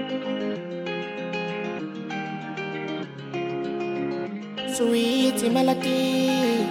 Sweet melody.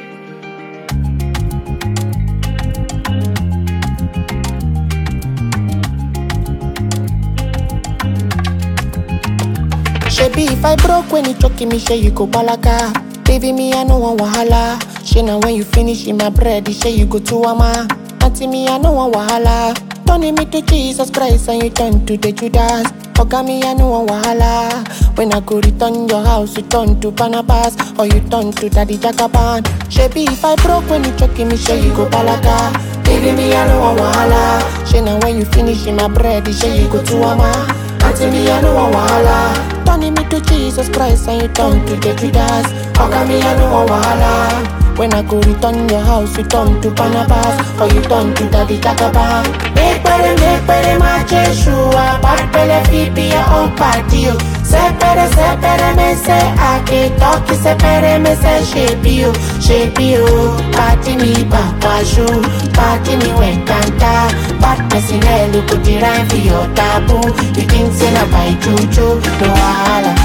Shebi if I broke when you choking me, say you go balaka. Baby me, I no want wahala. She now when you finish in my bread, say you go to ama. Auntie me, I no want wahala. Turning me to Jesus Christ and you turn to the Judas. Oga me, I no want wahala. When I go return your house, you turn to Barnabas or you turn to Daddy Jagaban. Shebi if I broke when you choking me, say you go balaka. Baby me, I no want wahala. She now when you finish in my bread, say you go to ama. Auntie me, I no want wahala. Turning me to Jesus Christ and you turn to the Judas. Oga me, I no want wahala. When I go return your house, you turn to Barnabas or you turn to Daddy Jagaban. Make better, make better, my Jeshua. Bad belly, feet be your own party. oh. Sepere, sepere, me say I can talk. Sepere, me say shape you, shape you. Party me, papa shoe. Party me, when canta. Bad person, eh, look at the rhyme for your taboo. You think say na by juju, no wahala.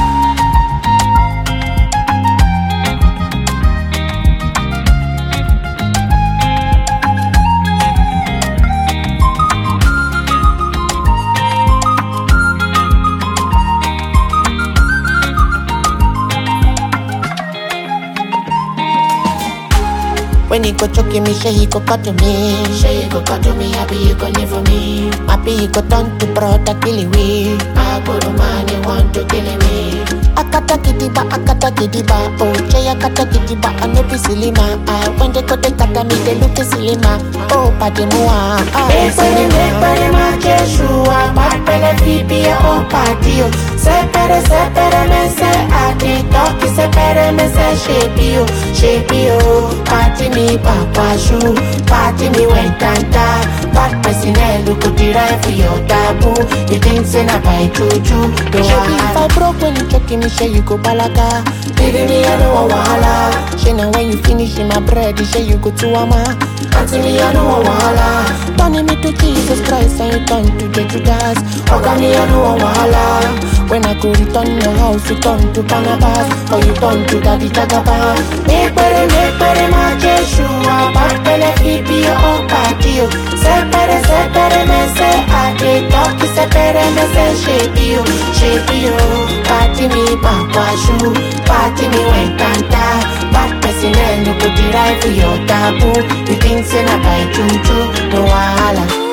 When he go choking me, say he go cut to me. Say he go cut to me, happy you go live for me. Happy he go turn to brother kill me. I go to man, you want to kill me. Akata kidiba, akata kidiba, oh Jay akata kidiba, I no be silly ma. Ah, when they go they kata me, they look silly ma. Oh, padi mua, ah, Make body, make body, my Jeshua. Bad belly, feet be your own party. oh. Sepere, sepere, me say I can talk. Sepere, me say shape you, shape you. Party me, papa shoe. Party me, when canta. Bad person, eh, look at the right for your taboo. You think say na by juju, no Shebi if I wahala. broke when you choking me, say you go balaka. Baby, me I no want wahala. She now when you finish in my bread, say you go to ama. Auntie me I no want wahala. Turning me to Jesus Christ and you turn to the Judas. Oga me I no want wahala. When I go return your house, you turn to Barnabas or you turn to Daddy Jagaban. Make body, make body, my Jeshua. Bad belly, feet be your own party. oh. Separe, separe, me say I can talk. Separe, me say shape you, shape you. Party me, papa shoe. Party me, when canta. Bad person, eh, look at the right for your taboo. You think say na by juju, no wahala.